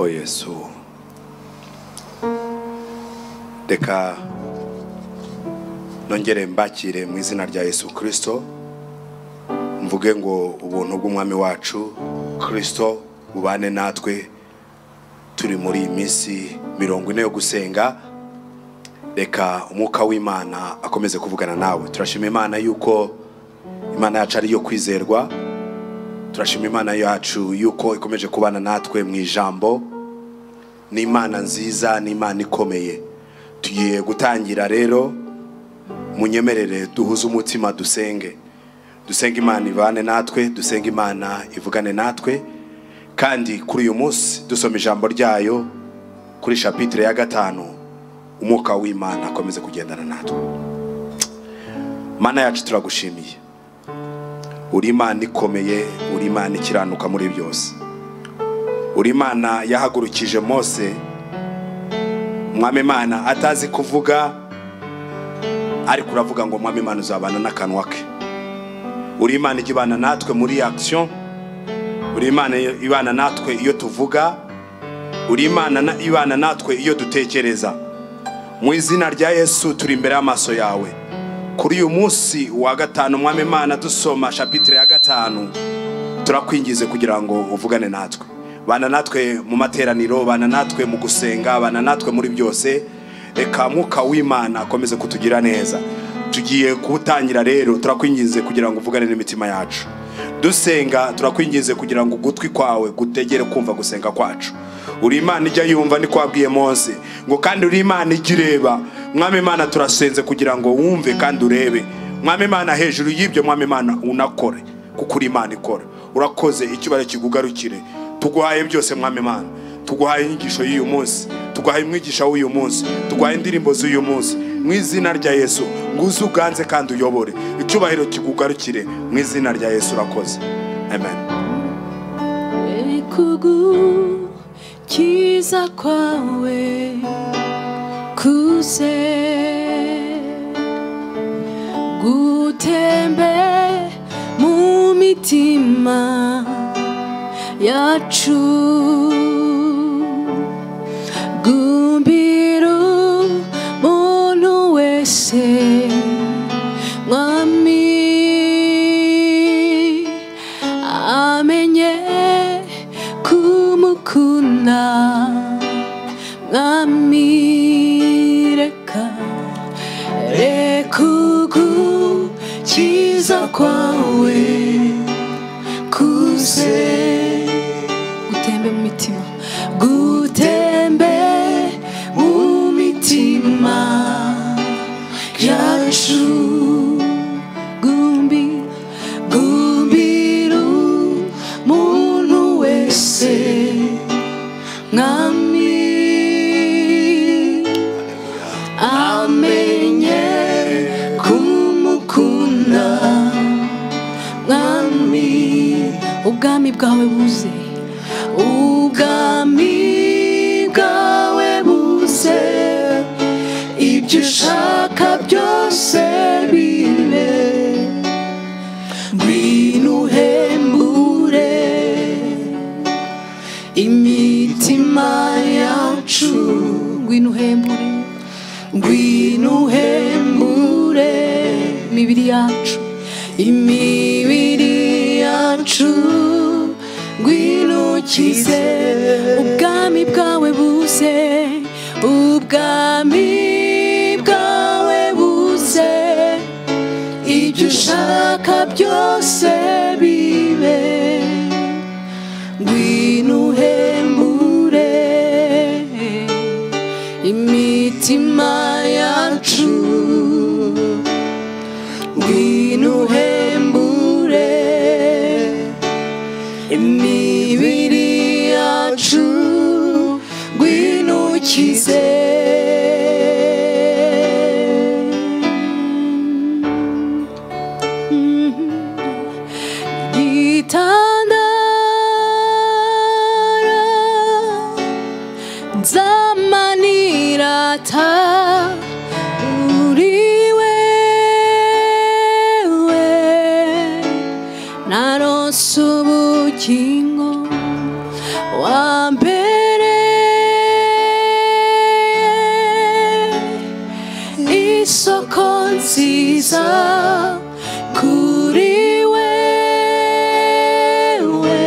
Jesu. Reka nongere mbakire mu izina rya Yesu Kristo mvuge ngo ubuntu bw'umwami wacu Kristo bubane natwe turi muri iyi minsi mirongo ine yo gusenga reka umwuka w'imana akomeze kuvugana nawe turashima imana yuko imana yacu ari iyo kwizerwa turashima imana yacu yuko ikomeje kubana natwe mu ijambo ni imana nziza ni imana ikomeye tugiye gutangira rero munyemerere duhuze umutima dusenge dusenge imana ibane natwe dusenge imana ivugane natwe kandi kuri uyu munsi dusoma ijambo ryayo kuri shapitire ya gatanu umwuka w'imana akomeze kugendana natwe mana yacu turagushimiye uri imana ikomeye uri imana ikiranuka muri byose uri imana yahagurukije mose mwami imana atazi kuvuga ariko uravuga ngo mwami imana uzabana n'akanwa ke uri imana ijya ibana natwe muri akisiyo uri imana ibana natwe iyo tuvuga uri imana na- ibana natwe iyo dutekereza mu izina rya yesu turi imbere y'amaso yawe kuri uyu munsi wa gatanu mwami imana dusoma shapitire ya gatanu turakwingize kugira ngo uvugane natwe bana natwe mu materaniro bana natwe mu gusenga bana natwe muri byose reka mwuka w'imana akomeze kutugira neza tugiye kuwutangira rero turakwinginze kugira ngo uvugane n'imitima yacu dusenga turakwinginze kugira ngo ugutwi kwawe gutegere kumva gusenga kwacu uri imana ijya yumva ni kwabwiye mose ngo kandi uri imana ijya ireba mwami imana turasenze kugira ngo wumve kandi urebe mwami imana hejuru y'ibyo mwami imana unakore kuko uri imana ikora urakoze icyubahiro kigugarukire tuguhaye byose mwami imana tuguhaye inyigisho y'uyu munsi tuguhaye umwigisha w'uyu munsi tuguhaye indirimbo z'uyu munsi mu izina rya yesu nguze uganze kandi uyobore icyubahiro kigugarukire mu izina rya yesu urakoze amen Ekugu kiza kwawe kuze gutembe mu mitima yacu gumbira umuntu wese mwami amenye kumukunda mwami reka reka ugukiza kwawe kuze gutembe mu mitima gutembe mu mitima yacu gumbi gumbira umuntu wese mwami amenye kumukunda mwami ubwami bwawe buze ubwami bwawe buze ibyo ushaka byose bibe ngwino uhembure imitima yacu ngwino uhembure ngwino uhembure imibiri yacu imibiri yacu ngwino ukize ubwami bwawe buze ubwami bwawe buze ibyo ushaka byose bibe ngwino uhembure imitima yacu ngwino uhembure imibiri yacu ngwino ukize gitandara zamanirata uri wewe naronse ubugingo wa mbere isoko nziza kuri wewe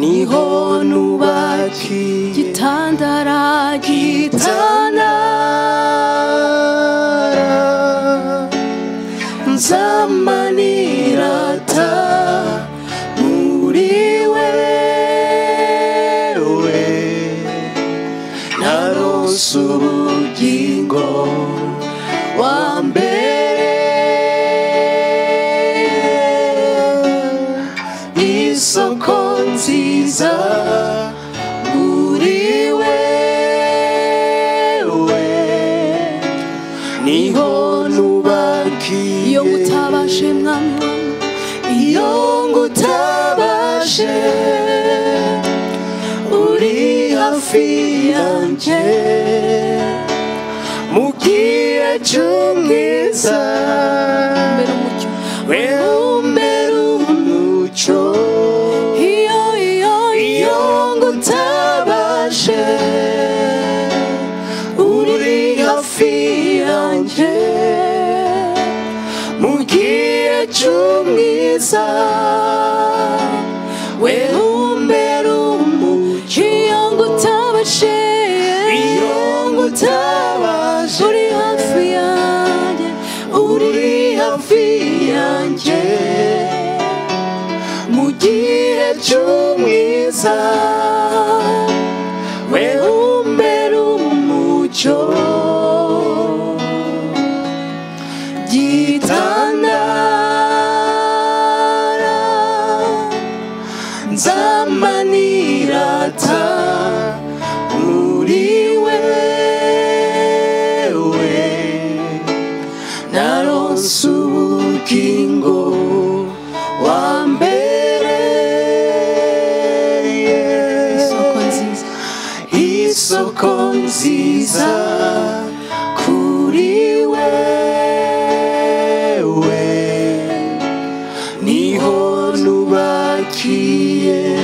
niho nubaka igitandara gitandara nzamanirata muri wewe narose ubugingo wa mbere isoko nziza muri wewe niho nubakiye iyo ngutabashe mwami wangu iyo ngutabashe uri hafi yanjye mu gihe cy'ubwiza wewe umbera umucyo iyo iyo iyo ngutabashe uri hafi yanjye mu gihe cy'ubwiza we umbera umucyo iyo ngutabashe iyo ngutabashe uri hafi yanjye uri hafi yanjye mu gihe cy'ubwiza we umbera umucyo gitandara nzamanirata muri wewe naronse ubugingo wa mbere isoko nziza isoko nziza kuri wewe niho nubakiye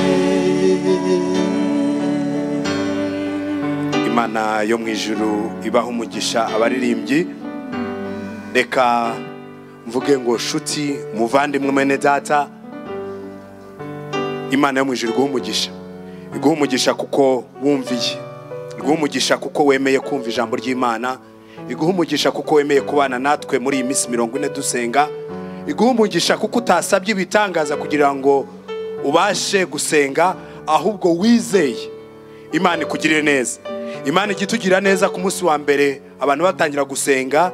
imana yo mu ijuru ibaha umugisha abaririmbyi reka mvuge ngo shuti muvandimwe mwene data imana yo mu ijuru iguha umugisha iguha umugisha kuko wumviye iguha umugisha kuko wemeye kumva ijambo ry'imana iguha umugisha kuko wemeye kubana natwe muri iyi minsi mirongo ine dusenga iguha umugisha kuko utasabye ibitangaza kugira ngo ubashe gusenga ahubwo wizeye imana ikugirire neza imana ijya itugira neza ku munsi wa mbere abantu batangira gusenga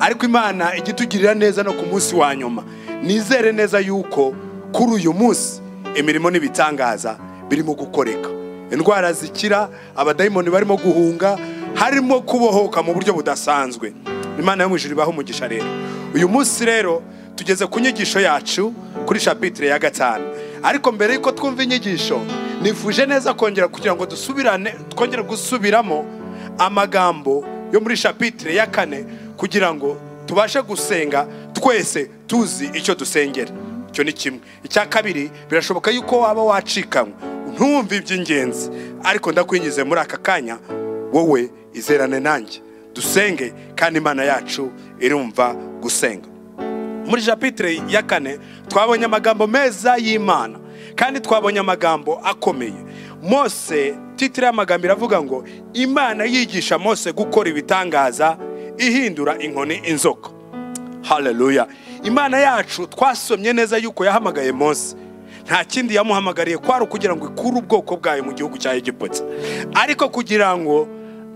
ariko imana ijya itugirira neza no ku munsi wa nyuma nizere neza yuko kuri uyu munsi imirimo n'ibitangaza birimo gukoreka indwara zikira abadayimoni barimo guhunga harimo kubohoka mu buryo budasanzwe imana yo mu ijuru ibaha umugisha rero uyu munsi rero tugeze ku nyigisho yacu kuri shapitire ya gatanu ariko mbere y'uko twumva inyigisho nifuje neza kongera kugira ngo dusubirane twongere gusubiramo amagambo yo muri shapitire ya kane kugira ngo tubashe gusenga twese tuzi icyo dusengera icyo ni kimwe icya kabiri birashoboka yuko waba wacikanywe ntumve iby'ingenzi ariko ndakwinjize muri aka kanya wowe izerane nanjye dusenge kandi imana yacu irumva gusenga muri japitire ya kane twabonye amagambo meza y'imana kandi twabonye amagambo akomeye mose titire y'amagambo iravuga ngo imana yigisha mose gukora ibitangaza ihindura inkoni inzoka haleluya imana yacu twasomye neza yuko yahamagaye mose nta kindi yamuhamagariye kwari ukugira ngo ikure ubwoko bwayo mu gihugu cya egiputa ariko kugira ngo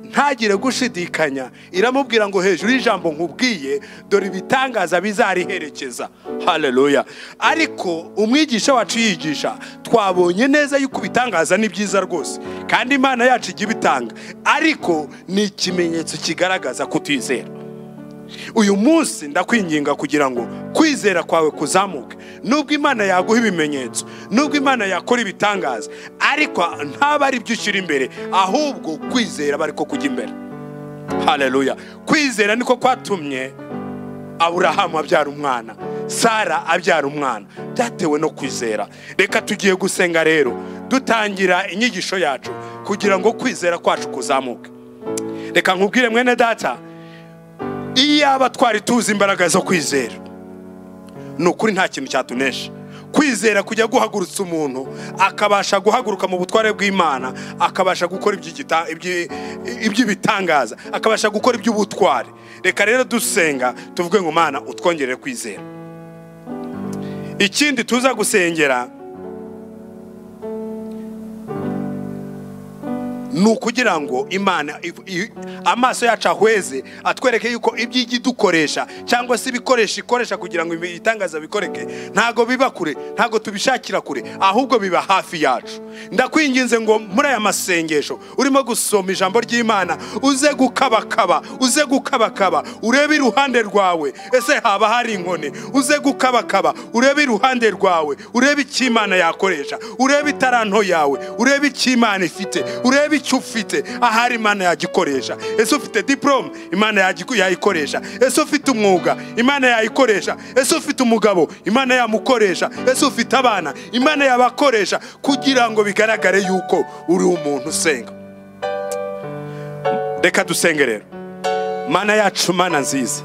ntagire gushidikanya iramubwira ngo hejuru y'ijambo nkubwiye dore ibitangaza bizariherekeza haleluya ariko umwigisha wacu yigisha twabonye neza yuko ibitangaza ni byiza rwose kandi imana yacu ijya ibitanga ariko ni ikimenyetso kigaragaza kutizera uyu munsi ndakwinginga kugira ngo kwizera kwawe kuzamuke nubwo imana yaguha ibimenyetso nubwo imana yakora ibitangaza ariko ntabwo ari byo ushyira imbere ahubwo kwizera aba ariko kujya imbere haleluya kwizera niko kwatumye aburahamu abyara umwana sara abyara umwana byatewe no kwizera reka tugiye gusenga rero dutangira inyigisho yacu kugira ngo kwizera kwacu kuzamuke reka nkubwire mwene data iyaba twari tuzi imbaraga zo kwizera ni ukuri nta kintu cyatunesha kwizera kujya guhagurutsa umuntu akabasha guhaguruka mu butware bw'imana akabasha gukora iby'igita- iby- iby'ibitangaza akabasha gukora iby'ubutware reka rero dusenga tuvuge ngo mana utwongerere kwizera ikindi tuza gusengera ni ukugira ngo imana i- i- amaso yacu ahweze atwereke yuko iby'ijya idukoresha cyangwa se ibikoresho ikoresha kugira ngo ibitangaza bikoreke ntago biba kure ntago tubishakira kure ahubwo biba hafi yacu ndakwinginze ngo muri aya masengesho urimo gusoma ijambo ry'imana uze gukabakaba uze gukabakaba urebe iruhande rwawe ese haba hari inkoni uze gukabakaba urebe iruhande rwawe urebe icyo imana yakoresha urebe itaranto yawe urebe icyo imana ifite urebe icyo ufite ahari imana yagikoresha ese ufite diporome imana yagiku- yayikoresha ese ufite umwuga imana yayikoresha ese ufite umugabo imana yamukoresha ese ufite abana imana yabakoresha kugira ngo bigaragare yuko uri umuntu usenga reka dusenge rero mana yacu mana nziza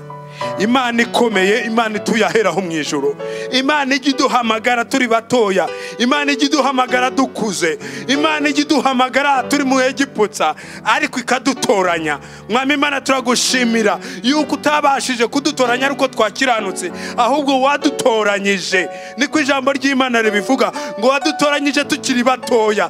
imana ikomeye imana ituye aheraho mu ijoro imana ijya iduhamagara turi batoya imana ijya iduhamagara dukuze imana ijya iduhamagara turi mu egiputsa ariko ikadutoranya mwami imana turagushimira yuko utabashije kudutoranya ariko twakiranutse ahubwo wadutoranyije niko ijambo ry'imana ribivuga ngo wadutoranyije tukiri batoya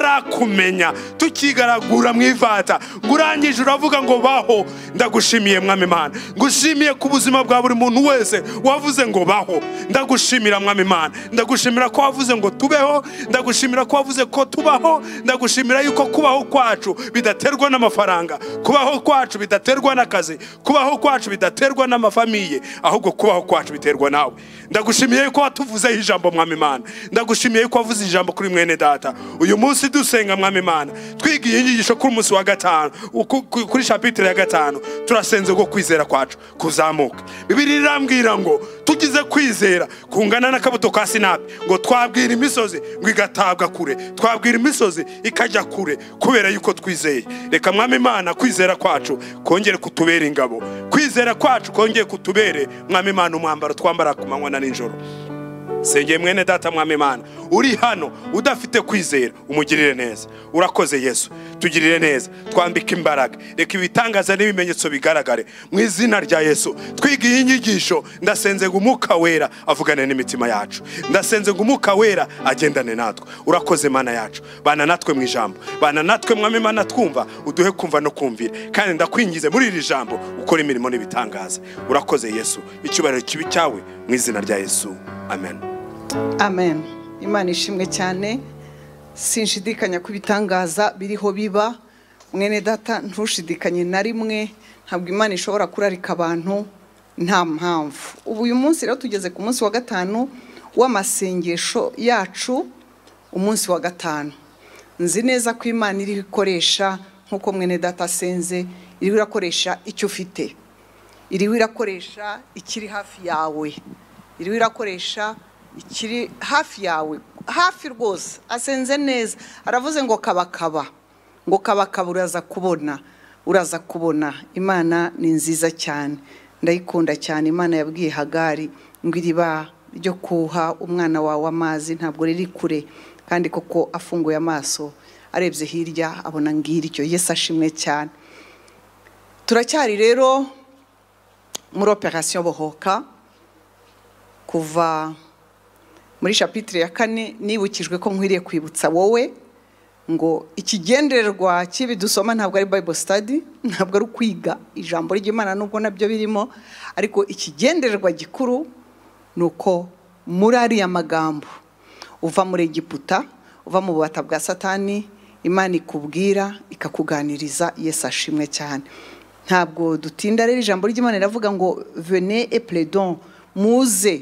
tutarakumenya tukigaragura mu ivata ngo urangije uravuga ngo baho ndagushimiye mwami imana ngushimiye ku buzima bwa buri muntu wese wavuze ngo baho ndagushimira mwami imana ndagushimira ko wavuze ngo tubeho ndagushimira ko wavuze ko tubaho ndagushimira yuko kubaho kwacu bidaterwa n'amafaranga kubaho kwacu bidaterwa n'akazi kubaho kwacu bidaterwa n'amafamiye ahubwo kubaho kwacu biterwa nawe ndagushimiye yuko watuvuzeho ijambo mwami imana ndagushimiye yuko wavuze ijambo kuri mwene data uyu munsi dusenga mwami imana twigiye inyigisho kuri umunsi wa gatanu ku- ku- kuri shapitire ya gatanu turasenze ubwo kwizera kwacu kuzamuka bibiri irambwira ngo tugize kwizera kungana n'akabuto ka sinapi ngo twabwira imisozi ngo igatabwa kure twabwira imisozi ikajya kure kubera yuko twizeye reka mwami imana kwizera kwacu kongere kutubera ingabo kwizera kwacu kongere kutubere mwami imana umwambaro twambara ku manywa na nijoro sengeye mwene data mwami imana uri hano udafite kwizera umugirire neza urakoze yesu tugirire neza twambike imbaraga reka ibitangaza n'ibimenyetso bigaragare mu izina rya yesu twiga iyi nyigisho ndasenze ngo umwuka wera avugane n'imitima yacu ndasenze ngo umwuka wera agendane natwe urakoze mana yacu bana natwe mu ijambo bana natwe mwami imana twumva uduhe kumva no kumvira kandi ndakwingize muri iri jambo ukora imirimo n'ibitangaza urakoze yesu icyubahiro kibi cyawe mu izina rya yesu amen amen imana ishimwe cyane sinshidikanya ku bitangaza biriho biba mwene data ntushidikanye na rimwe ntabwo imana ishobora kurarika abantu nta mpamvu ubu uyu munsi rero tugeze ku munsi wa gatanu w'amasengesho yacu umunsi wa gatanu nzi neza ko imana iriho ikoresha nk'uko mwene data asenze iriho irakoresha icyo ufite iriho irakoresha ikiri hafi yawe iriho irakoresha ikiri hafi yawe hafi rwose asenze neza aravuze ngo kabakaba ngo kabakaba uraza kubona uraza kubona imana ni nziza cyane ndayikunda cyane imana yabwiye hagari ngo iriba ryo kuha umwana wawe amazi ntabwo riri kure kandi koko afunguye amaso arebye hirya abona ngiryo yesi ashimwe cyane turacyari rero muri operasiyo bohoka kuva muri shapitire ya kane nibukijwe ko nkwiriye kwibutsa wowe ngo ikigendererwa cy'ibi dusoma ntabwo ari bible study ntabwo ari ukwiga ijambo ry'imana nubwo nabyo birimo ariko ikigendererwa gikuru ni uko muri ariya magambo uva muri egiputa uva mu bubata bwa satani imana ikubwira ikakuganiriza yesu ashimwe cyane ntabwo dutinda rero ijambo ry'imana riravuga ngo vene epledon muze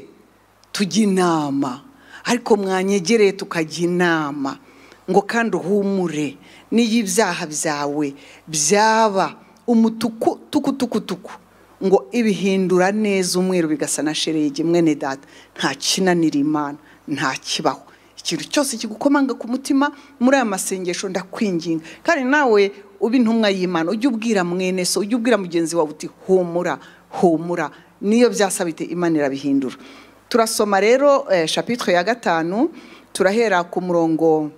tujya inama ariko mwanyegereye tukajya inama ngo kandi uhumure n'iyo ibyaha byawe byaba umutuku tuku tuku tuku ngo ibihindura neza umweru bigasa na sheregi mwene data nta kinanira imana nta kibaho ikintu cyose kigukomanga ku mutima muri aya masengesho ndakwinginga kandi nawe uba intumwa y'imana ujye ubwira mwene so ujye ubwira mugenzi wawe uti humura humura niyo byasabite imana irabihindura turasoma rero eh, shapitire ya gatanu turahera ku murongo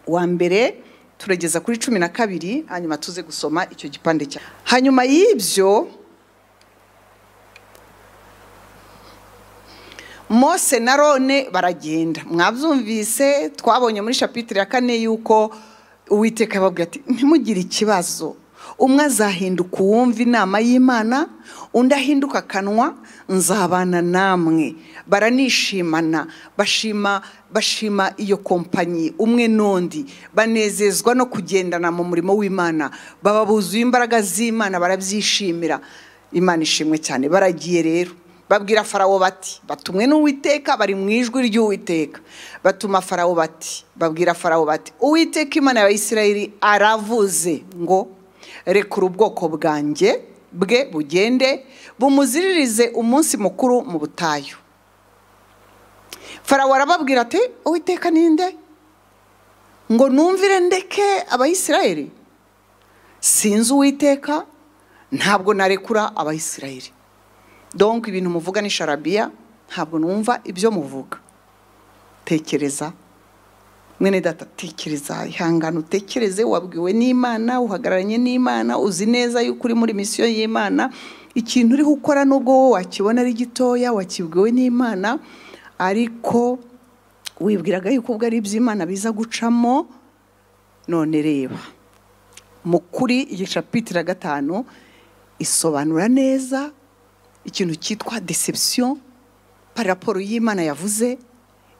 wa mbere turageza kuri cumi na kabiri hanyuma tuze gusoma icyo gipande cya hanyuma y'ibyo mose na rone baragenda mwabyumvise twabonye muri shapitire ya kane y'uko uwiteka yababwira ati ntimugire ikibazo umwe azahinduka uwumva inama y'imana undi ahinduka akanwa nzabana namwe baranishimana bashima bashima iyo kompanyi umwe n'undi banezezwa no kugendana mu murimo w'imana baba buzuye imbaraga z'imana barabyishimira imana ishimwe cyane baragiye rero babwira farawo bati batumwe n'uwiteka bari mu ijwi ry'uwiteka batuma farawo bati babwira farawo bati uwiteka imana ya isirayeli aravuze ngo rekura ubwoko bwanjye bwe bugende bumuziririze umunsi mukuru mu butayu farawo arababwira ati uwiteka ninde ngo numvire ndeke abayisirayeli sinzi uwiteka ntabwo narekura abayisirayeli donk ibintu muvuga ni sharabiya ntabwo numva ibyo muvuga tekereza mwene data tekereza ihangane utekereze wabwiwe n'imana uhagararanye n'imana uzi neza yuko uri muri misiyo y'imana ikintu uriho ukora n'ubwo wowe wakibona ari gitoya wakibwiwe n'imana ariko wibwiraga yuko ubwo ari iby'imana biza gucamo none reba mu kuri igicapitira gatanu isobanura neza ikintu cyitwa deception par raporo y'imana yavuze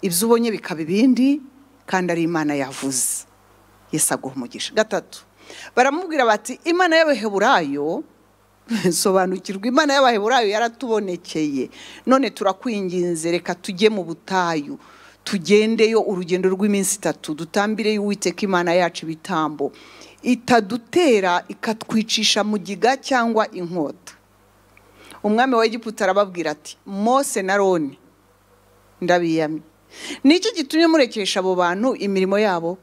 ibyo ubonye bikaba ibindi kandi ari imana yavuze yesu aguha umugisha gatatu baramubwira bati imana y'abaheburayo sobanukirwa imana y'abaheburayo yaratubonekeye none turakwinginze reka tujye mu butayu tugendeyo urugendo rw'iminsi itatu dutambire y'uwiteka imana yacu ibitambo itadutera ikatwicisha mu giga cyangwa inkota umwami wa egiputa arababwira ati mose na roni ndabiyamye nicyo gitumye murekesha abo bantu imirimo yabo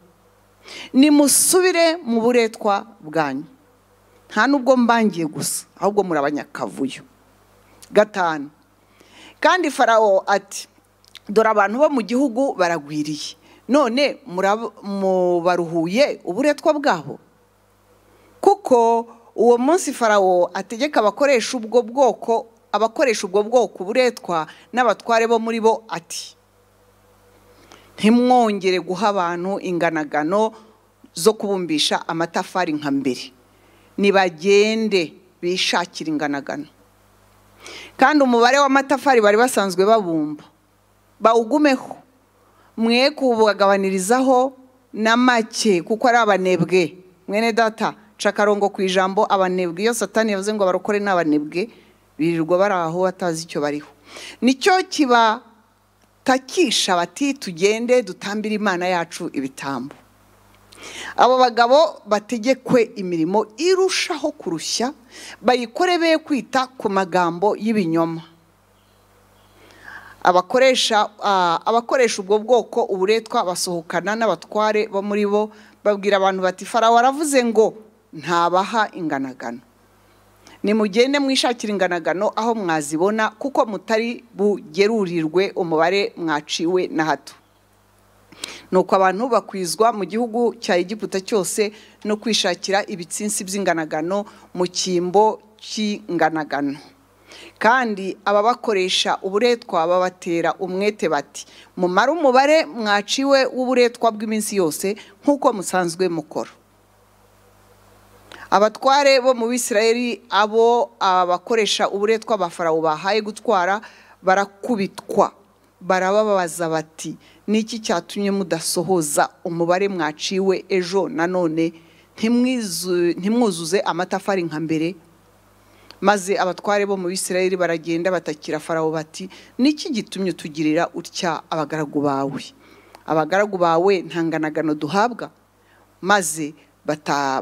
nimusubire mu buretwa bwanyu nta n'ubwo mbangiye gusa ahubwo muri abanyakavuyo gatanu kandi farawo ati dore abantu bo mu gihugu baragwiriye none mubaruhuye uburetwa bwabo kuko uwo munsi farawo ategeka abakoresha ubwo bwoko abakoresha ubwo bwoko uburetwa n'abatware bo muri bo ati ntimwongere guha abantu inganagano zo kubumbisha amatafari nka mbere nibagende bishakire inganagano kandi umubare w'amatafari bari basanzwe babumba bawugumeho mwe kubagabanirizaho na make kuko ari abanebwe mwene data cakarongo ku ijambo abanebwe iyo satani yavuze ngo abarokore n'abanebwe birirwa bari aho batazi icyo bariho nicyo kibatakisha bati tugende dutambire imana yacu ibitambo abo bagabo bategekwe imirimo irushaho kurushya bayikore be kwita ku magambo y'ibinyoma abakoresha abakoresha ubwo bwoko uburetwa basohokana n'abatware bo muri bo babwira abantu bati farawo aravuze ngo ntabaha inganagano nimugende mwishakira inganagano aho mwazibona kuko mutari bugerurirwe umubare mwaciwe na hato nuko abantu bakwizwa mu gihugu cya egiputa cyose no kwishakira ibitsinsi by'inganagano mu cyimbo cy'inganagano kandi ababakoresha uburetwa babatera umwete bati mumare umubare mwaciwe w'uburetwa bw'iminsi yose nk'uko musanzwe mukora abatware bo mu bisirayeri abo abakoresha uburetwa ba farawo bahaye gutwara barakubitwa barababaza bati niki cyatumye mudasohoza umubare mwaciwe ejo nanone ntimwuzuze amatafari nka mbere maze abatware bo mu bisirayeri baragenda batakira farawo bati niki gitumye tugirira utya abagaragu bawe abagaragu bawe ntanganagano duhabwa maze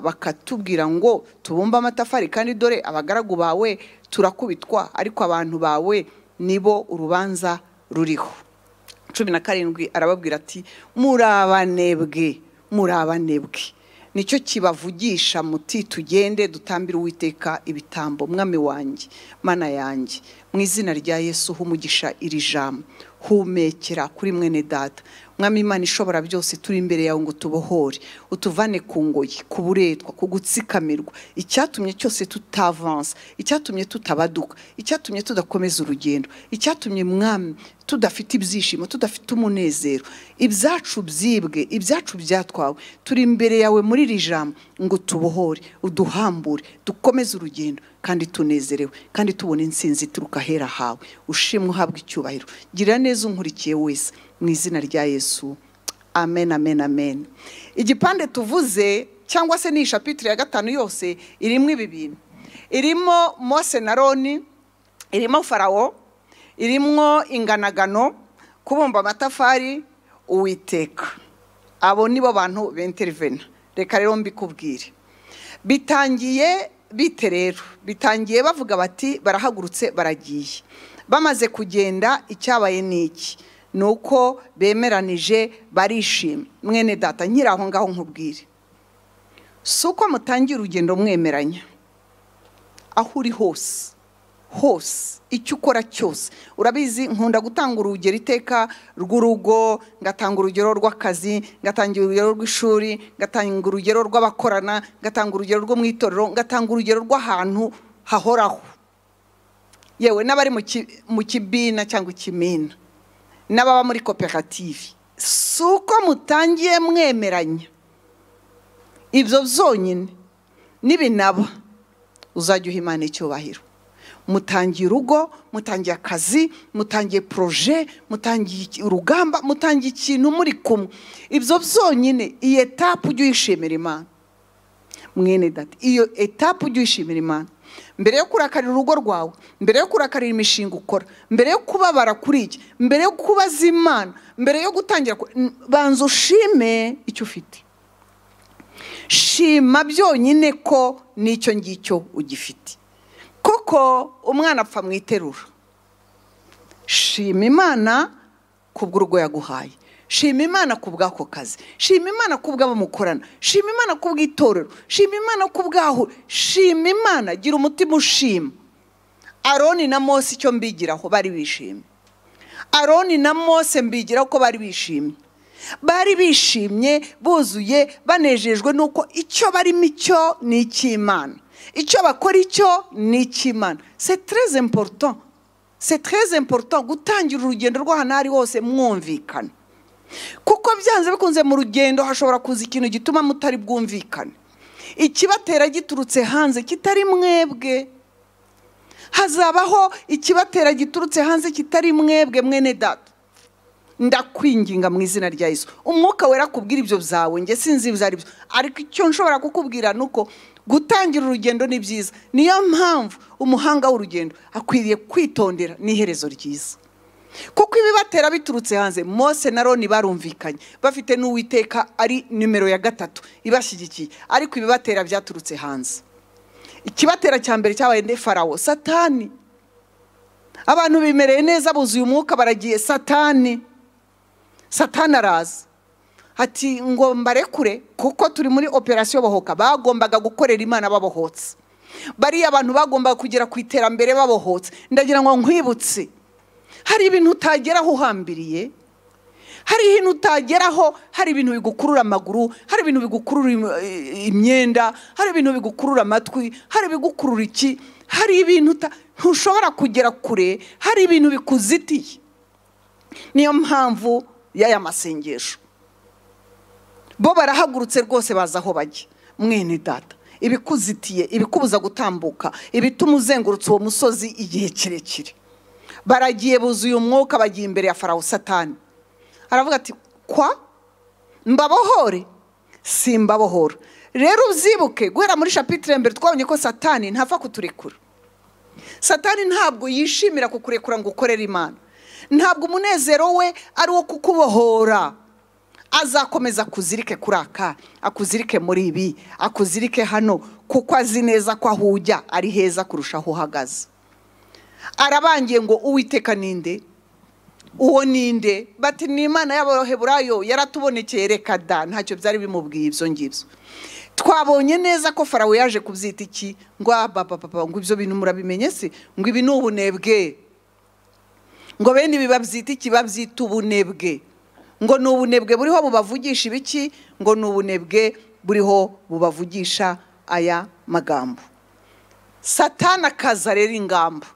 bakatubwira ngo tubumbe amatafari kandi dore abagaragu bawe turakubitwa ariko abantu bawe nibo urubanza ruriho cumi na karindwi arababwira ati muri abanebwe muri abanebwe nicyo kibavugisha muti tugende dutambire uwiteka ibitambo mwami wanjye mana yanjye mu izina rya yesu humugisha iri jambo humekera kuri mwene data mwami imana ishobora byose turi imbere yawe ngo tubohore utuvane ku ngoyi ku buretwa ku gutsikamirwa icyatumye cyose tutavansa icyatumye tutabaduka icyatumye tudakomeza urugendo icyatumye mwami tudafite ibyishimo tudafite umunezero ibyacu byibwe ibyacu byatwawe turi imbere yawe muri iri jambo ngo tubohore uduhambure dukomeze urugendo kandi tunezerewe kandi tubona insinzi ituruka ahera hawe ushimwe uhabwa icyubahiro gira neza unkurikiye wese mu izina rya yesu amen amen amen igipande tuvuze cyangwa se ni ishapitire ya gatanu yose irimo ibi bintu irimo mose na roni irimo farawo irimo inganagano kubumba amatafari uwiteka abo nibo bantu benterivena reka rero mbikubwire bitangiye bite rero bitangiye bavuga bati barahagurutse baragiye bamaze kugenda icyabaye ni iki ni uko bemeranije barishima mwene data nyiri aho ngaho nkubwire si uko mutangira urugendo mwemeranya aho uri hose hose icyo ukora cyose urabizi nkunda gutanga urugero iteka rw'urugo ngatanga urugero rw'akazi ngatanga urugero rw'ishuri ngatanga urugero rw'abakorana ngatanga urugero rwo mu itorero ngatanga urugero rw'ahantu hahoraho yewe n'abari mu kibina cyangwa ikimina n'ababa muri koperative si uko mutangiye mwemeranya ibyo byonyine n'ibinaba uzajya uha imana icyubahiro mutangiye urugo mutangiye akazi mutangiye poroje mutangiye urugamba mutangiye ikintu muri kumwe ibyo byonyine iyi etapu ujye uyishimira imana mwene dati iyo etapu ujye uyishimira imana mbere yo kurakarira urugo rwawe mbere yo kurakarira imishinga ukora mbere yo kubabara kuri iki mbere yo kubaza imana mbere yo gutangira banza ushime icyo ufite shima byonyine ko n'icyo ngicyo ugifite kuko umwana apfa mu iterura shima imana ku bw'urugo yaguhaye shima imana ku bw'ako kazi shima imana ku bw'abo mukorana shima imana ku bw'itorero shima imana ku bwaho shima imana gira umutima ushima aroni na mose icyo mbigiraho bari bishimye aroni na mose mbigiraho ko bari bishimye bari bishimye buzuye banejejwe n'uko icyo barimo icyo ni icy'imana icyo bakora icyo ni icy'imana se tereze emporuto se tereze emporuto gutangira urugendo rw'ahantu aho ari hose mwumvikane kuko byanze bikunze mu rugendo hashobora kuza ikintu gituma mutari bwumvikane ikibatera giturutse hanze kitari mwebwe hazabaho ikibatera giturutse hanze kitari mwebwe mwene data ndakwinginga mu izina rya Yesu umwuka wera kubwira ibyo byawe nge sinzi ibyo ari byo ariko icyo nshobora kukubwira ni uko gutangira urugendo ni byiza niyo mpamvu umuhanga w'urugendo akwiriye kwitondera n'iherezo ryiza kuko ibibatera biturutse hanze mose na roni barumvikanye bafite n'uwiteka ari nimero ya gatatu ibashyigikiye ariko ibibatera byaturutse hanze ikibatera cya mbere cyabaye nde farawo satani abantu bimereye neza buzuye umwuka baragiye satani satani araza ati ngo mbarekure kuko turi muri operasiyo bohoka bagombaga gukorera imana babohotse bariya abantu bagombaga kugera ku iterambere babohotse ndagira ngo nkwibutse hari ibintu utageraho uhambiriye hari ibintu utageraho hari ibintu bigukurura amaguru hari ibintu bigukurura imyenda hari ibintu bigukurura amatwi hari ibigukurura iki hari ibintu ntushobora kugera kure hari ibintu bikuzitiye niyo mpamvu y'aya masengesho bo barahagurutse rwose baza aho bajya mwene data ibikuzitiye ibikubuza gutambuka ibituma uzengurutse uwo musozi igihe kirekire baragiye buzuye umwuka bagiye imbere ya farawo satani aravuga ati kwa mbabohore si mbabohora rero uzyibuke guhera muri shapitire mbere twabonye ko satani ntapfa kuturekura satani ntabwo yishimira kukurekura ngo ukorere imana ntabwo umunezero we ari uwo kukubohora azakomeza akuzirike kuri aka akuzirike muri ibi akuzirike hano kuko azi neza ko aho ujya ari heza kurusha aho uhagaze arabangiye ngo uwiteka ninde uwo ninde bati ni imana y'abaroheburayo yaratubonekeye reka da ntacyo byari bimubwiye ibyo ngibyo twabonye neza ko farawo yaje kubyita iki ngo ah, ba, ba, ba, ba, ngo ibyo bintu murabimenye se ngo ibi ni ubunebwe ngo bene ibi babyita iki babyita ubunebwe ngo ni ubunebwe buriho bubavugisha ibiki ngo ni ubunebwe buriho bubavugisha aya magambo satani akaza rero ingamba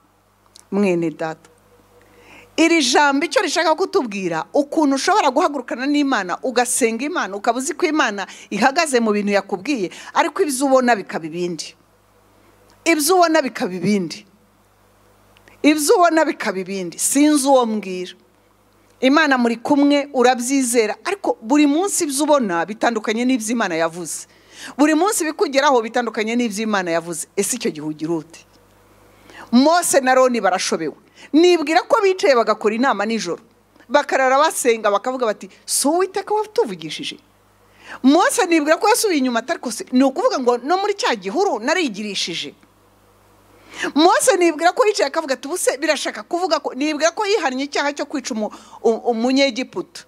mwene data iri jambo icyo rishaka kutubwira ukuntu ushobora guhagurukana n'imana ugasenga imana ukaba uzi ko imana ihagaze mu bintu yakubwiye ariko ibyo ubona bikaba ibindi ibyo ubona bikaba ibindi ibyo ubona bikaba ibindi sinzi uwo mbwira imana muri kumwe urabyizera ariko buri munsi ibyo ubona bitandukanye n'ibyo imana yavuze buri munsi ibikugeraho bitandukanye n'ibyo imana yavuze ese icyo gihe ugira ute mose na roni barashobewe nibwira ko bicaye bagakora inama nijoro bakarara basenga bakavuga bati si uwiteka watuvugishije mose nibwira ko yasubiye inyuma atari kose ni ukuvuga ngo no muri cya gihuru narigirishije mose nibwira ko yicaye akavuga ati ubuse birashaka kuvuga ko nibwira ko yihannye icyaha cyo kwica umu- u- umunyegiputa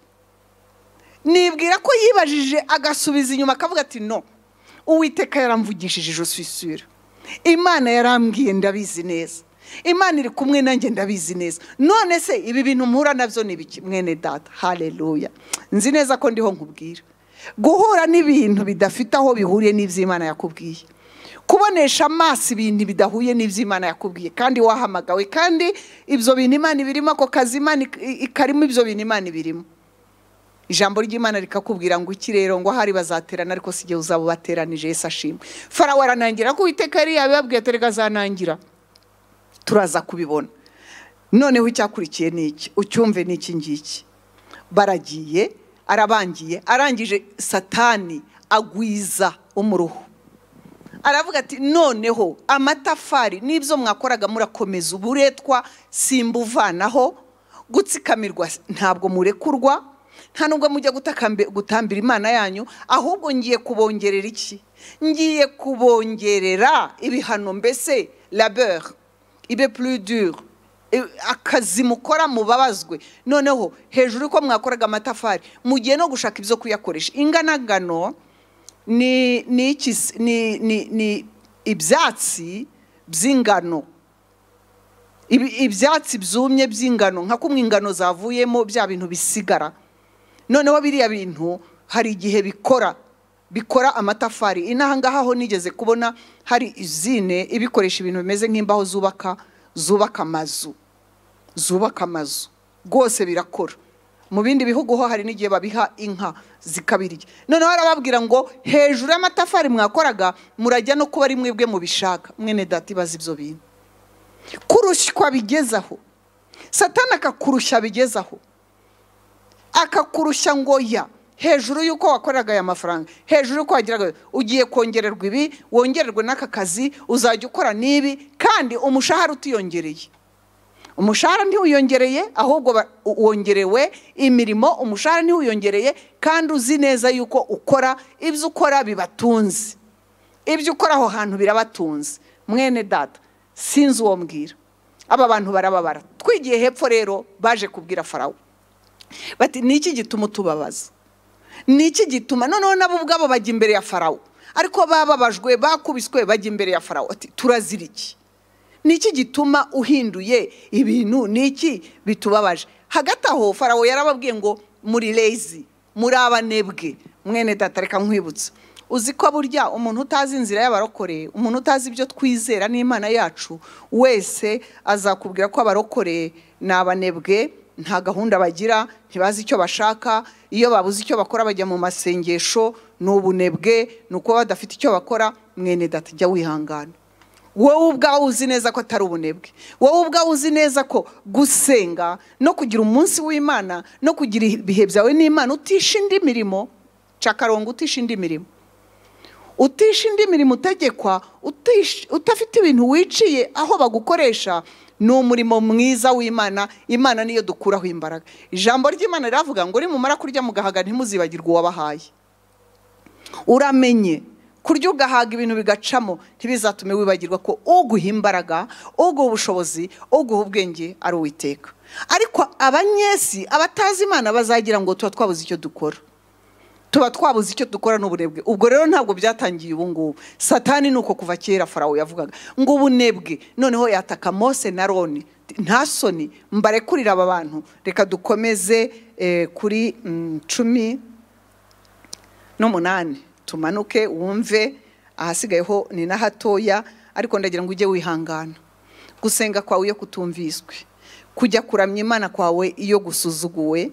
nibwira ko yibajije agasubiza inyuma akavuga ati no uwiteka yaramvugishije ijosi sura imana yarambwiye ndabizi neza imana iri kumwe nanjye ndabizi neza none se ibi bintu mpura nabyo ni ibiki mwene data hareruya nzi neza ko ndiho nkubwira guhura n'ibintu bidafite aho bihuriye n'iby'imana yakubwiye kubonesha amaso ibintu bidahuye n'ibyo imana yakubwiye kandi wahamagawe kandi ibyo bintu imana ibirimo ako kazi imana ik- ikarimo ibyo bintu imana ibirimo ijambo ry'imana rikakubwira ngo iki rero ngo ahari bazaterana ariko si igihe uzaba ubateranije yesu ashimwe farawo aranangira ko uwiteka yari yabibabwiye ati reka azanangira turaza kubibona noneho icyakurikiye ni iki ucyumve ni iki ngiki baragiye arabangiye arangije satani agwiza umuruho aravuga ati noneho amatafari n'ibyo mwakoraga murakomeza uburetwa simbuvanaho gutsikamirwa ntabwo murekurwa nta nubwo mujya gutakambe- gutambira imana yanyu ahubwo ngiye kubongerera iki ngiye kubongerera ibihano mbese labeur ibe plus dur e- akazi mukora mubabazwe noneho hejuru ko mwakoraga amatafari mugiye no gushaka ibyo kuyakoresha inganagano ni ni iki se- ni ni ni ibyatsi by'ingano Ibi- ibyatsi byumye by'ingano nka kumwe ingano zavuyemo bya bintu bisigara noneho biriya bintu hari igihe bikora bikora amatafari inaha ngaha ho nigeze kubona hari izine ibikoresha ibintu bimeze nk'imbaho zubaka zubaka amazu zubaka amazu rwose birakora mu bindi bihugu ho hari n'igihe babiha inka zikabirya noneho arababwira ngo hejuru y'amatafari mwakoraga murajya no kuba ari mwebwe mubishaka mwene data ibaza ibyo bintu kurushywa bigezaho satani akakurushya bigezaho akakurushya ngo ya hejuru y'uko wakoreraga aya mafaranga hejuru y'uko wagiraga ugiye kongererwa ibi wongererwe n'aka kazi uzajya ukora n'ibi kandi umushahara utiyongereye umushahara ntiwiyongereye ahubwo ba- u- wongerewe imirimo umushahara ntiwiyongereye kandi uzi neza yuko ukora ibyo ukora bibatunze ibyo ukora aho hantu birabatunze mwene data sinzi uwo mbwira aba bantu barababara twigiye hepfo rero baje kubwira farawo bati ni iki gituma utubabaza ni iki gituma noneho nabo ubwabo bajya imbere ya farawo ariko bababajwe bakubiswe bajya imbere ya farawo ati turazira iki ni iki gituma uhinduye ibintu ni iki bitubabaje hagati aho farawo yarababwiye ngo muri lezi muri abanebwe mwene data reka nkwibutsa uzi ko burya umuntu utazi inzira y'abarokore umuntu utazi ibyo twizera n'imana yacu wese azakubwira ko abarokore ni abanebwe nta gahunda bagira ntibazi icyo bashaka iyo babuze icyo bakora bajya mu masengesho ni ubunebwe ni uko badafite icyo bakora mwene data jya wihangana wowe ubwawe uzi neza ko atari ubunebwe wowe ubwawe uzi neza ko gusenga no kugira umunsi w'imana no kugira ibihe byawe n'imana utisha indi mirimo cakarongo utisha indi mirimo utisha indi mirimo utegekwa utisha- udafite ibintu wiciye aho bagukoresha ni umurimo mwiza w'imana imana niyo dukuraho imbaraga ijambo ry'imana riravuga ngo nimumara kurya mugahaga ntimuzibagirwe uwabahaye uramenye kurya ugahaga ibintu bigacamo ntibizatume wibagirwa ko uguha imbaraga uguha ubushobozi uguha ubwenge ari uwiteka ariko abanyesi abatazi imana bazagira ngo tuba twabuze icyo dukora tuba twabuze icyo dukora n'uburebwe ubwo rero ntabwo byatangiye ubu ngubu satani ni uko kuva kera farawo yavugaga ngo ubunebwe noneho yataka mose na roni nta soni mbarekurire aba bantu reka dukomeze eh, kuri mm, cumi n'umunani tumanuke wumve ahasigayeho ni na hatoya ariko ndagira ngo ujye wihangana gusenga kwawe iyo kutumviswe kujya kuramya imana kwawe iyo gusuzuguwe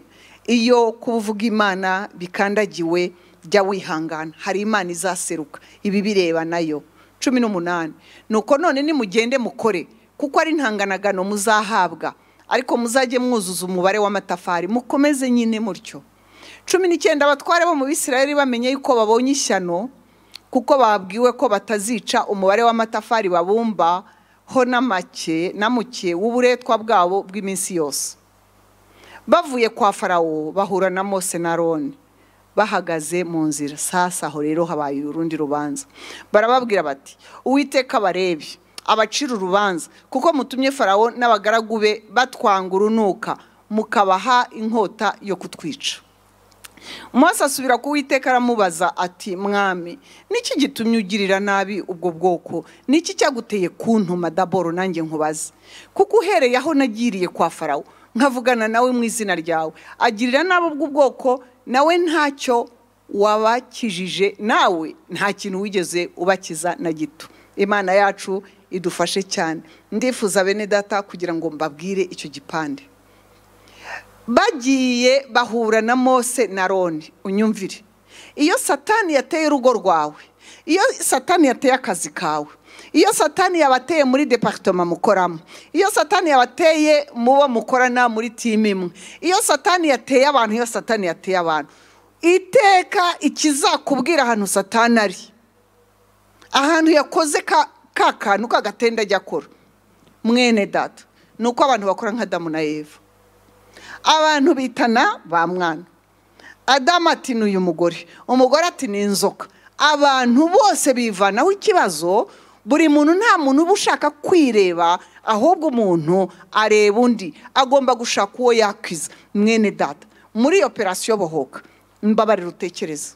iyo kuba uvuga imana bikandagiwe jya wihangana hari imana izaseruka ibi bireba nayo cumi n'umunani nuko none nimugende mukore kuko ari ntanganagano muzahabwa ariko muzajye mwuzuza umubare w'amatafari mukomeze nyine mutyo cumi n'icyenda abatware bo mu bisirayeri bamenye yuko babonye ishyano kuko babwiwe ko batazica umubare w'amatafari babumba ho n'amake n'amuke w'uburetwa bwabo bw'iminsi yose bavuye kwa farawo bahura na mose na roni bahagaze mu nzira sasa aho rero habaye urundi rubanza barababwira bati uwiteka barebi abacira urubanza kuko mutumye farawo n'abagaragu be batwanga urunuka mukabaha inkota yo kutwica Mose asubira ku Uwiteka aramubaza ati mwami niki gitumye ugirira nabi ubwo bwoko niki cyaguteye kuntuma daboro nanjye nkubaze kuko uhereye aho nagiriye kwa farawo nkavugana nawe mu izina ryawe agirira nabi ubwo bwoko nawe ntacyo wabakijije nawe nta kintu wigeze ubakiza na gito imana yacu idufashe cyane ndifuza bene data kugira ngo mbabwire icyo gipande bagiye bahura na mose na roni unyumvire iyo satani yateye urugo rwawe iyo satani yateye akazi kawe iyo satani yabateye muri deparitoma mukoramo iyo satani yabateye mu bo mukorana muri timu imwe iyo satani yateye abantu iyo satani yateye abantu iteka ikizakubwira ahantu satani ari ahantu yakoze ka kantu k'agatenda ajya akora mwene data ni uko abantu bakora nka damu na eva abantu bitana ba mwana adamu ati ni uyu mugore umugore ati ni inzoka abantu bose bivanaho ikibazo buri muntu nta muntu uba ushaka kwireba ahubwo umuntu areba undi agomba gushaka uwo yakwiza mwene data muri operasiyo bohoka mbabarira utekereza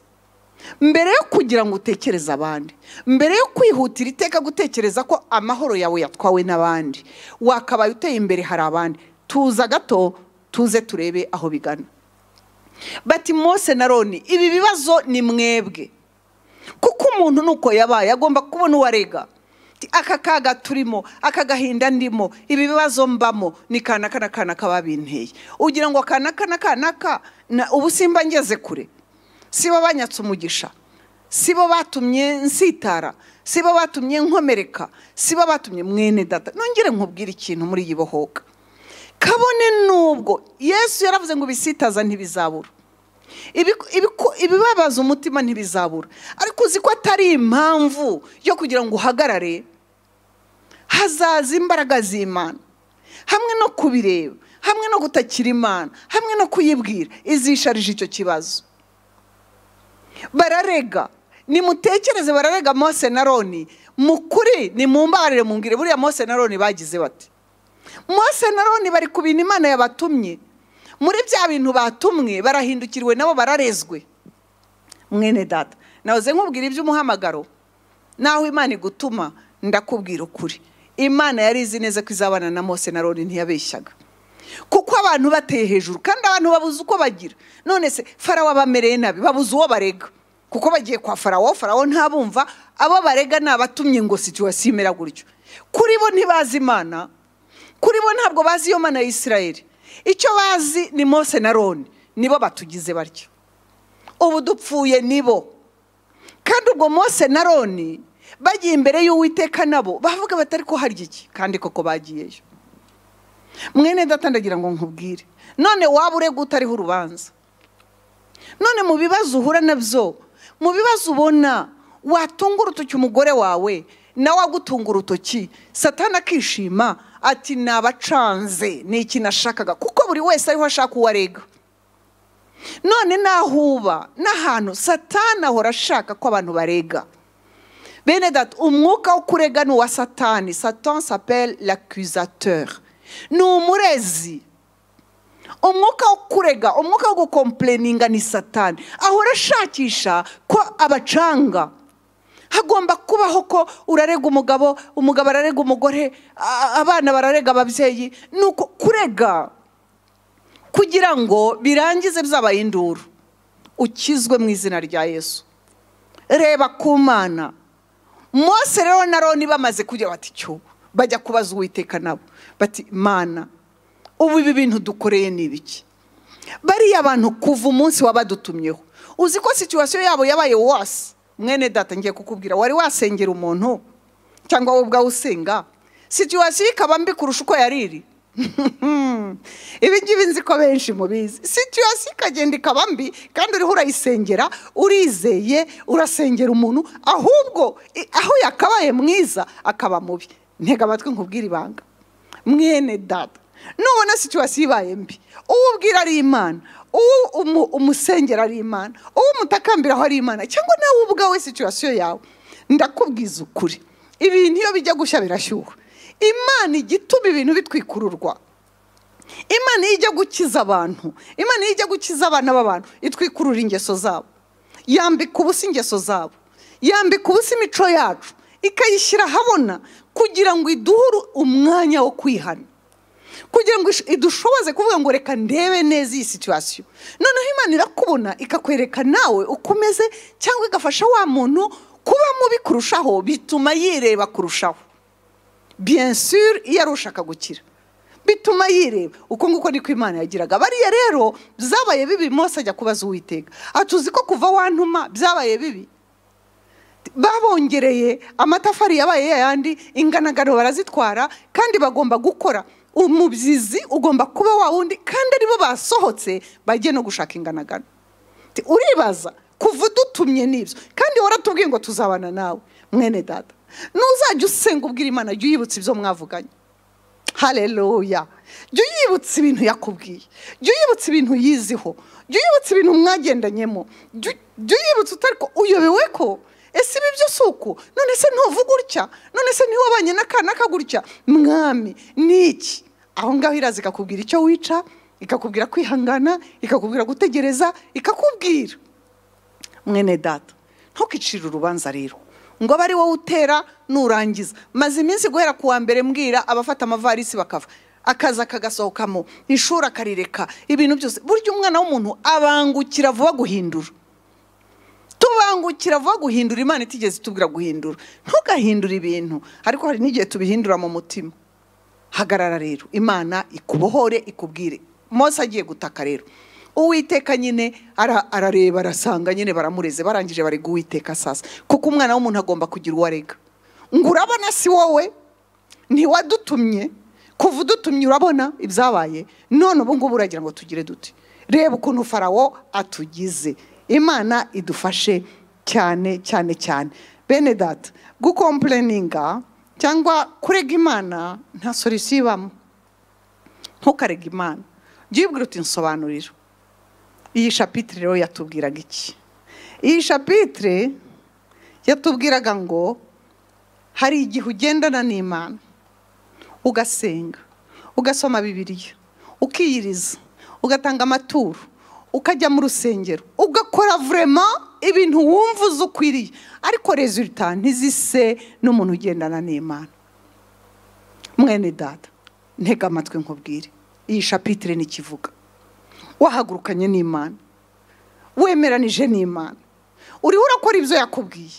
mbere yo kugira ngo utekereze abandi mbere yo kwihutira iteka gutekereza ko amahoro yawe yatwawe n'abandi wakabaye uteye imbere hari abandi tuza gato tuze turebe aho bigana bati mose na roni ibi bibazo ni mwebwe kuko umuntu nuko yabaye agomba kubona uwo arega aka kaga turimo aka gahinda ndimo ibi bibazo mbamo ni kanaka na kanaka babinteye ugira ngo kanaka na kanaka ubu simba ngeze kure sibo banyatse umugisha sibo batumye nsitara sibo batumye nkomereka sibo batumye mwene data nongere nkubwire ikintu muri iyi bohoka kabone n'ubwo yesu yaravuze ngo ibisitaza ntibizabura ibibabaza umutima ntibizabura ariko uzi ko atari impamvu yo kugira ngo uhagarare hazaza imbaraga z'imana hamwe no kubireba hamwe no gutakira imana hamwe no kuyibwira izisharije icyo kibazo bararega nimutekereze bararega mose na roni mukuri nimumbarire mungire buriya mose na roni bagize bati mose na roni bari ku bintu imana yabatumye muri bya bintu batumwe barahindukiriwe nabo bararezwe mwene data nahoze nkubwira iby'umuhamagaro naho imana igutuma ndakubwira ukuri imana yari izi neza ko izabana na mose na roni ntiyabeshyaga kuko abantu bateye hejuru kandi abantu babuze uko bagira none se farawo abamereye nabi babuze uwo barega kuko bagiye kwa farawo farawo ntabumva abo barega ni abatumye ngo situwasiyo imera gutyo kuri bo ntibazi imana kuri bo ntabwo bazi iyo mana ya Isirayeli icyo bazi ni mose na roni nibo batugize batyo ubu dupfuye nibo kandi ubwo mose na roni bagiye imbere y'uwiteka nabo bavuga batari ko harya iki kandi koko bagiyeyo mwene data ndagira ngo nkubwire none waba urega utariho urubanza none mu bibazo uhura nabyo mu bibazo ubona watunga urutoki umugore wawe nawe agutunga urutoki satana akishima ati nabacanze ni ikintu ashakaga kuko buri wese ariho ashaka uwo arega none nahuba n'ahantu satana ahora ashaka ko abantu barega bene data umwuka wo kurega ni uwa satani satan sapere lacusateur ni umurezi umwuka wo kurega umwuka wo gukompleninga ni satani ahora ashakisha ko abacanga hagomba kubaho ko urarega umugabo umugabo ararega umugore a- abana bararega ababyeyi ni uko kurega kugira ngo birangize byabaye induru ukizwe mu izina rya yesu reba ku mana mose rero na roni bamaze kugira bati cyo bajya kubaza uwiteka nabo bati mana ubu ibi bintu dukoreye ni ibiki bariya bantu kuva umunsi wabadutumyeho uzi ko situwasiyo yabo yabaye wasi mwene data ngiye kukubwira wari wasengera umuntu cyangwa wowe ubwawe usenga situwasiyo ikaba mbi kurusha uko yari iri ibi ngibi nzi ko benshi mubizi situwasiyo ikagenda ikaba mbi kandi uriho urayisengera urizeye urasengera umuntu ahubwo i- aho yakabaye mwiza akaba mubi ntega amatwi nkubwire ibanga mwene data nubona situwasiyo ibaye mbi uwo ubwira ari imana uwo umu- umusengera ari imana uwo umutakambiraho ari imana cyangwa nawe ubwawe situwasiyo yawe ndakubwiza ukuri ibintu iyo bijya gushya birashyuha imana ijya ituma ibintu bitwikururwa imana iyo ijya gukiza abantu imana iyo ijya gukiza abana b'abantu itwikurura ingeso zabo yambika ubusa ingeso zabo yambika ubusa imico yacu ikayishyira ahabona kugira ngo iduhure umwanya wo kwihana kugira ngo ish- idushoboze kuvuga ngo reka ndebe neza iyi situwasiyo noneho imana irakubona ikakwereka nawe uko umeze cyangwa igafasha wa muntu kuba mubi kurushaho bituma yireba kurushaho bien sûr iyo ari ushaka gukira bituma yireba uko nguko niko imana yagiraga bariya rero byabaye bibi mose ajya kubaza uwiteka atuzi ko kuva wantuma byabaye bibi babongereye amatafari yabaye yayandi inganagano barazitwara kandi bagomba gukora umubyizi ugomba kuba wa wundi kandi aribo basohotse bagiye no gushaka inganagano Ti- uribaza kuva udutumye n'ibyo kandi waratubwiye ngo tuzabana nawe mwene data nuzajya usenga ubwira imana jya uyibutsa ibyo mwavuganye hareruya jya uyibutsa ibintu yakubwiye jya uyibutsa ibintu yiziho jya uyibutsa ibintu mwagendanyemo jya jya uyibutsa utari ko uyobewe ko ese ibi byo si uku none se ntuvuga utya none se ntiwabanye n'akana kagutya mwami ni iki aho ngaho iraza ikakubwira icyo wica ikakubwira kwihangana ikakubwira gutegereza ikakubwira mwene data ntukicire urubanza rero ngo abe ari wowe utera nurangiza maze iminsi guhera ku wa mbere mbwira abafata amavarisi bakava akaza kagasohokamo ishuri akarireka ibintu byose burya umwana w'umuntu abangukira vuba guhindura tubangukira vuba guhindura imana itigeze itubwira guhindura ntugahindure ibintu ariko hari n'igihe tubihindura mu mutima hagarara rero imana ikubohore ikubwire mose agiye gutaka rero uwiteka nyine ara- arareba arasanga nyine baramureze barangije bari uwiteka sasa kuko umwana w'umuntu agomba kugira uwo arega ngo urabona si wowe ntiwadutumye kuva udutumye urabona ibyabaye none ubu ngubu uragira ngo tugire dute reba ukuntu farawo atugize imana idufashe cyane cyane cyane bene data gukompleninga cyangwa kurega imana nta solisiyo ibamo ntukarega imana jya uyibwira uti nsobanurira iyi shapitire rero yatubwiraga iki iyi shapitire yatubwiraga ngo hari igihe ugendana n'imana ugasenga ugasoma bibiliya ukiyiriza ugatanga amaturo ukajya mu rusengero ugakora vurema ibintu wumva uzi ukwiriye ariko rezulta ntizise n'umuntu ugendana n'imana mwene data ntega amatwi nkubwire iyi shapitire n'ikivuga wahagurukanye n'imana wemeranije n'imana uriho urakora ibyo yakubwiye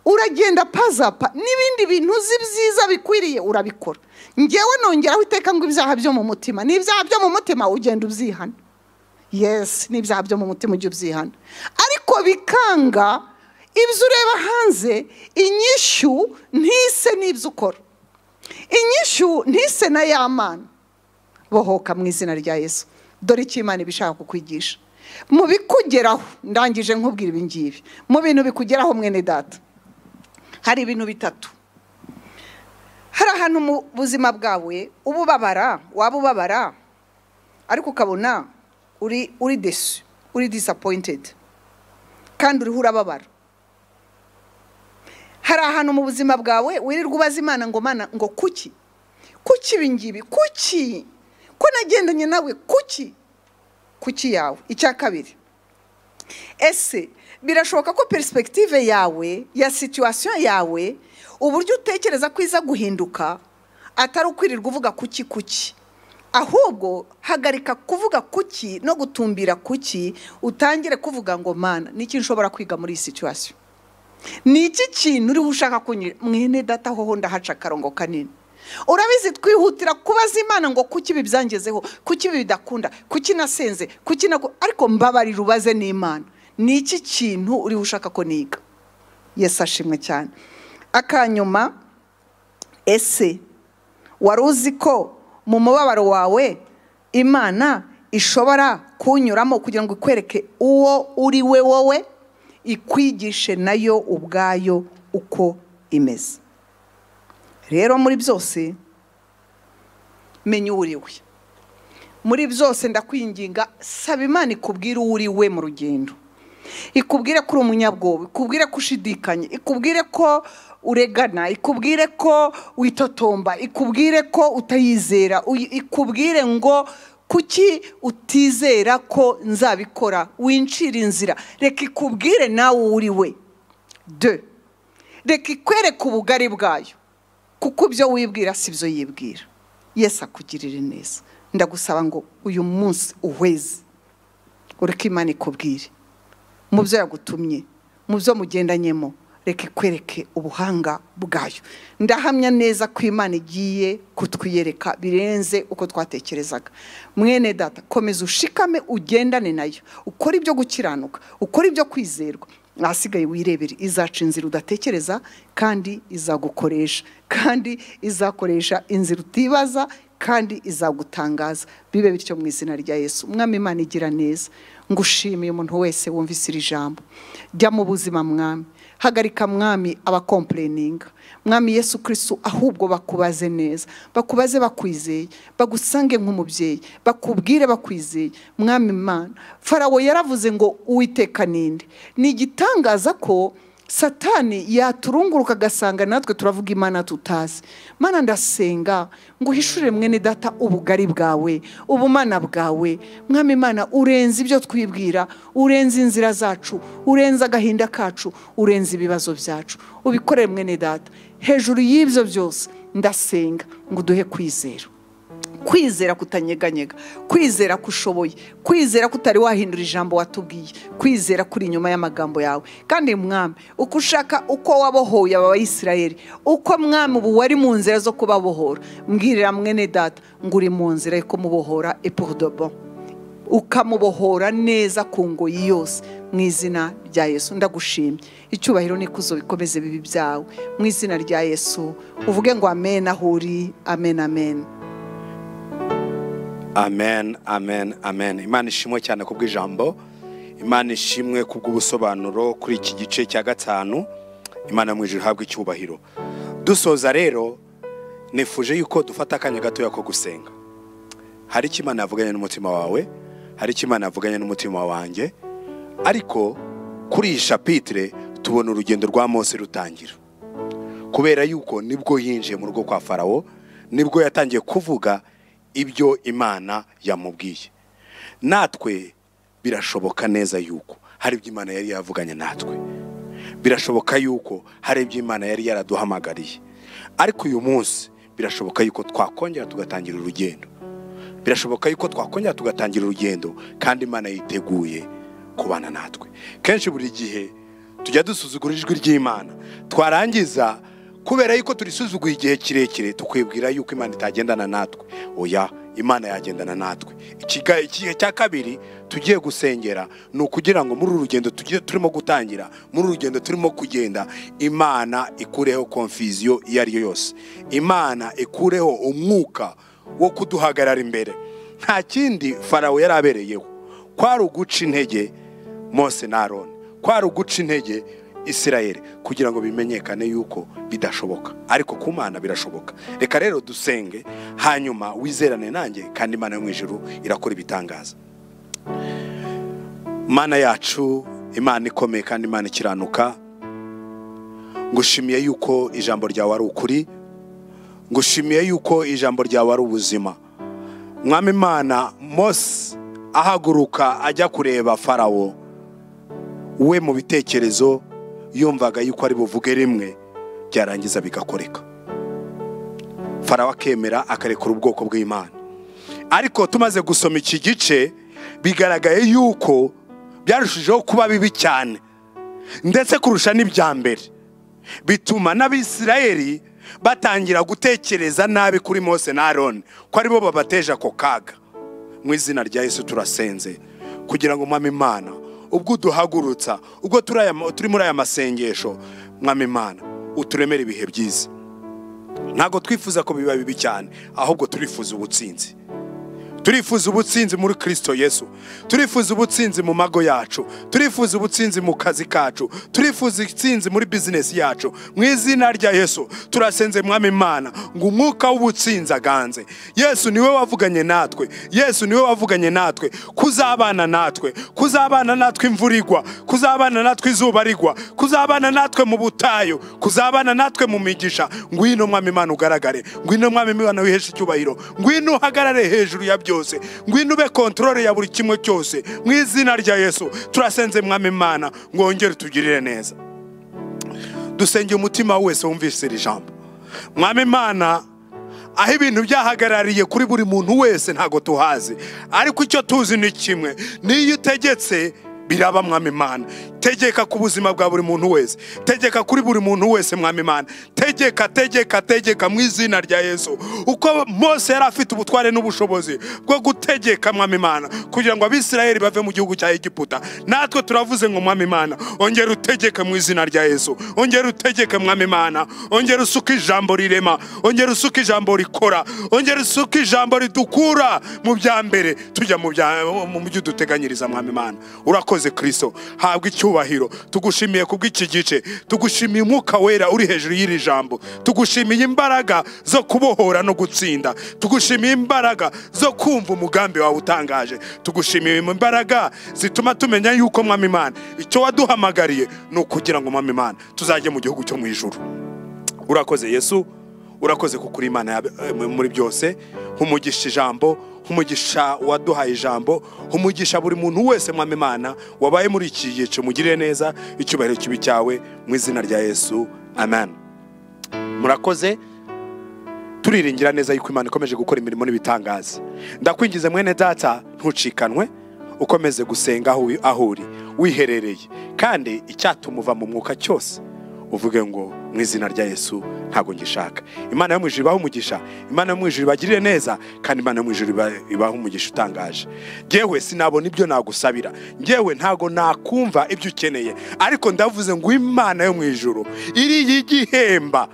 uragenda pazapa n'ibindi bintu uzi byiza bikwiriye urabikora ngewe nongeraho iteka ngo ibyaha byo mu mutima n'ibyaha byo mu mutima ugenda ubyihana yesi n'ibyaha byo mu mutima ujya ubyihana ariko bikanga ibyo ureba hanze inyishyu ntise n'ibyo ukora inyishyu ntise na y'amana bohoka mu izina rya yesu dore icyo imana iba ishaka kukwigisha mu bikugeraho ndangije nkubwira ibi ngibi mu bintu bikugeraho mwene data hari ibintu bitatu hari ahantu mu buzima bwawe uba ubabara waba ubabara ariko ukabona uri uri desu uri disapoyintedi kandi uriho urababara hari ahantu mu buzima bwawe wirirwa ubaza imana ngo mana ngo kuki kuki ibi ngibi kuki ko nagendanye nawe kuki kuki yawe icya kabiri ese birashoboka ko perisipegitive yawe ya situwasiyo yawe uburyo utekereza ko iza guhinduka atari ukwirirwa uvuga kuki kuki ahubwo hagarika kuvuga kuki no gutumbira kuki utangire kuvuga ngo mana niki nshobora kwiga muri iyi situwasiyo ni iki kintu uriho ushaka kunyura mwene data hoho ndahaca akarongo kanini urabizi twihutira kubaza imana ngo kuki ibi byangezeho kuki ibi bidakunda kuki nasenze kuki nago ariko mbabarira ubaze n'imana ni iki kintu uriho ushaka ko niga yesi ashimwe cyane akanyuma ese wari uzi ko mu mubabaro wawe imana ishobora kuwunyuramo kugira ngo ikwereke uwo uri we wowe ikwigishe nayo ubwayo uko imeze rero muri byose menya uwo uri we muri byose ndakwinginga saba imana ikubwire uwo uri we mu rugendo ikubwire ko uri umunyabwoba ikubwire ko ushidikanye ikubwire ko uregana ikubwire ko witotomba ikubwire ko utayizera uyi- ikubwire ngo kuki utizera ko nzabikora wincira inzira reka ikubwire nawe uwo uri we de reka ikwereke ubugari bwayo kuko ibyo wibwira si byo yibwira yesi akugirire neza ndagusaba ngo uyu munsi uhweze ureke imana ikubwire mu byo yagutumye mu byo mugendanyemo reka ikwereke ubuhanga bwayo ndahamya neza ko imana igiye kutwiyereka birenze uko twatekerezaga mwene data komeza ushikame ugendane nayo ukore ibyo gukiranuka ukore ibyo kwizerwa ahasigaye wirebere izaca inzira udatekereza kandi izagukoresha kandi izakoresha inzira utibaza kandi izagutangaza bibe bityo mu izina rya yesu umwami imana igira neza ngushimiye umuntu wese wumvise iri jambo jya mu buzima mwami hagarika mwami abakompureninga mwami yesu kirisitu ahubwo bakubaze neza bakubaze bakwizeye bagusange nk'umubyeyi bakubwire bakwizeye mwami imana farawo yaravuze ngo uwiteka ninde ni igitangaza ko satani yaturunguruka agasanga natwe turavuga imana tutazi mana ndasenga ngo uhishurire mwene data ubugari bwawe ubumana bwawe mwami imana urenze ibyo twibwira urenze inzira zacu urenze agahinda kacu urenze ibibazo byacu ubikorere mwene data hejuru y'ibyo byose ndasenga ngo uduhe kwizera kwizera kutanyeganyega kwizera ko ushoboye kwizera ko utari wahindura ijambo watubwiye kwizera kuri inyuma y'amagambo yawe kandi mwami uko ushaka uko wabohoye aba bayisirayeli uko mwami ubu wari mu nzira zo kubabohora mbwirira mwene data ngo uri mu nzira yo kumubohora epodobo ukamubohora neza ku ngoyi yose mu izina rya yesu ndagushimye icyubahiro n'ikuzo bikomeze bibi byawe mu izina rya yesu uvuge ngo amen aho uri amen amen amen amen amen imana ishimwe cyane ku bw'ijambo imana ishimwe ku bw'ubusobanuro kuri iki gice cya gatanu imana yo mu ijuru ihabwa icyubahiro dusoza rero nifuje yuko dufata akanya gatoya ko gusenga hari icyo imana yavuganye n'umutima wawe hari icyo imana yavuganye n'umutima wanjye ariko kuri iyi shapitire tubona urugendo rwa mose rutangira kubera yuko nibwo yinjiye mu rugo kwa farawo nibwo yatangiye kuvuga ibyo imana yamubwiye natwe birashoboka neza yuko hari ibyo imana yari yavuganye natwe birashoboka yuko hari ibyo imana yari yaraduhamagariye ariko uyu munsi birashoboka yuko twakongera tugatangira urugendo birashoboka yuko twakongera tugatangira urugendo kandi imana yiteguye kubana natwe kenshi buri gihe tujya dusuzugura ijwi ry'imana twarangiza kubera yuko turisuzuguye igihe kirekire tukwibwira yuko imana itagendana natwe oya imana yagendana natwe Ikiga- ikihe cya kabiri tugiye gusengera ni ukugira ngo muri uru rugendo tugiye turimo gutangira muri uru rugendo turimo kugenda imana ikureho konfiziyo iyo ari yo yose imana ikureho umwuka wo kuduhagarara imbere nta kindi farawo yari abereyeho kwari uguca intege mose na aroni kwari uguca intege isirayeli kugira ngo bimenyekane yuko bidashoboka ariko ku mana birashoboka reka rero dusenge hanyuma wizerane nanjye kandi imana yo mu ijuru irakora ibitangaza mana yacu imana ikomeye kandi imana ikiranuka ngushimiye yuko ijambo ryawe ari ukuri ngushimiye yuko ijambo ryawe ari ubuzima mwami imana mose ahaguruka ajya kureba farawo we mu bitekerezo yumvaga yuko ari buvuge rimwe byarangiza bigakoreka farawo akemera akarekura ubwoko bw'imana ariko tumaze gusoma iki gice bigaragaye yuko byarushijeho kuba bibi cyane ndetse kurusha n'ibya mbere bituma n'abisirayeri batangira gutekereza nabi kuri mose na aroni ko aribo babateje ako kaga mu izina rya yesu turasenze kugira ngo mwami imana ubwo uduhagurutsa ubwo turi aya- turi muri aya masengesho mwami imana uturemere ibihe byiza ntabwo twifuza ko biba bibi cyane ahubwo turifuza ubutsinzi turifuza ubutsinzi muri kirisito yesu turifuza ubutsinzi mu mago yacu turifuza ubutsinzi mu kazi kacu turifuza itsinzi muri bizinesi yacu mu izina rya yesu turasenze mwami imana ngo umwuka w'ubutsinzi aganze yesu niwe wavuganye natwe yesu niwe wavuganye natwe kuzabana natwe kuzabana natwe imvura igwa kuzabana natwe izuba rigwa kuzabana natwe mu butayu kuzabana natwe mu migisha ngwino mwami imana ugaragare ngwino mwami imana wiheshe icyubahiro ngwino uhagarare hejuru ya byose ngwino ube kontorore ya buri kimwe cyose mu izina rya yesu turasenze mwami imana ngongere utugirire neza dusengeye umutima wese wumvise iri jambo mwami imana aho ibintu byahagarariye kuri buri muntu wese ntabwo tuhazi ariko icyo tuzi ni kimwe n'iyo utegetse biraba mwami imana tegeka ku buzima bwa buri muntu wese tegeka kuri buri muntu wese mwami imana tegeka tegeka tegeka mu izina rya yesu uko mose yari afite ubutware n'ubushobozi bwo gutegeka mwami imana kugira ngo abisirayeli bave mu gihugu cya egiputa natwe turavuze ngo mwami imana ongera utegeke mu izina rya yesu ongera utegeke mwami imana ongera usuke ijambo rirema ongera usuke ijambo rikora ongera usuke ijambo ridukura mu bya mbere tujya mu bya- mu byo uduteganyiriza mwami imana urakoze kirisito habwa icyubahiro tugushimiye ku bw'iki gice tugushimiye umwuka wera uri hejuru y'iri jambo tugushimiye imbaraga zo kubohora no gutsinda tugushimiye imbaraga zo kumva umugambi wawe utangaje tugushimiye imbaraga zituma tumenya yuko mwami imana icyo waduhamagariye ni ukugira ngo mwami imana tuzajye mu gihugu cyo mu ijuru urakoze yesu urakoze kuko uri imana yab- eh, muri byose humugisha ijambo humugisha waduhaye ijambo humugisha buri muntu wese mwami imana wabaye muri iki gice mugirire neza icyubahiro kibi cyawe mu izina rya yesu amen murakoze turiringira neza yuko imana ikomeje gukora imirimo n'ibitangaza ndakwingize mwene data ntucikanwe ukomeze gusenga aho uri- aho uri wiherereye kandi icyatuma uva mu mwuka cyose uvuge ngo mu izina rya yesu ntabwo ngishaka imana yo mu ijuru ibaho umugisha imana yo mu ijuru ibagirire neza kandi imana yo mu ijuru iba- ibaho umugisha utangaje ngewe sinabona ibyo nagusabira ngewe ntabwo nakumva ibyo ukeneye ariko ndavuze ngo imana yo mu ijuru iriya igihemba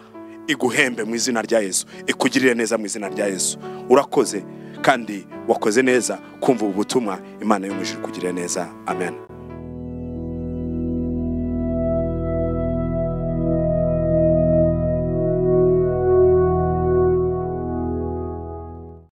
iguhembe mu izina rya yesu ikugirire neza mu izina rya yesu urakoze kandi wakoze neza kumva ubu butumwa imana yo mu ijuru ikugirire neza amen